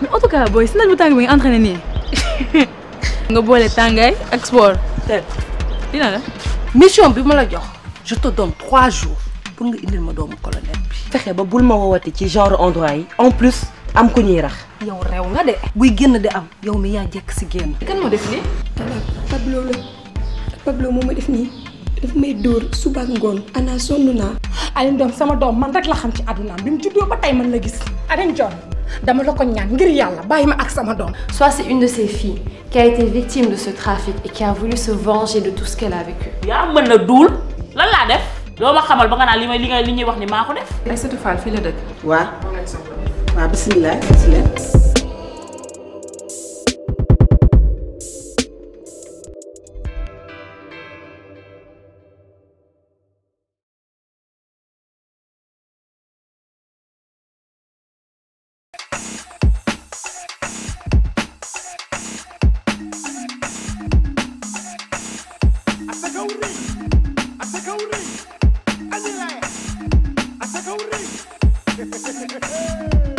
en tout cas booy si naaj bu tàng bi nga entraîné nii nga boole tàngaay ak sport te dina la mission bi ma la jox je te donne trois jours pour nga indil ma doomu colonel bi fexe ba bul ma woowati ci genre endroit yi en plus am ku ñuy rax yow rew nga de buy génn di am yow mi yaa jekk si génn kan moo def lii Pablo la Pablo moo ma def nii daf may dóor suba ak ngoon ana sonn naa. Alioune doom sama doom man rek la xam ci àddunaam bi mu juddoo ba tey man la gis Alioune John dama la ko ñaan ngir yàlla bàyyi ma ak sama doom. Soit c'est une de ses filles qui a été victime de ce trafic et qui a voulu se venger de tout ce qu'elle a vécu. yaa mën na duul lan laa def loo ma xamal ba nga naan li may li nga li ñuy wax ni maa ko def. Aïssatou Fall fii la dëkk waa waa bisimilah bisimilah Asakauri! Asakauri! Anila! Asakauri!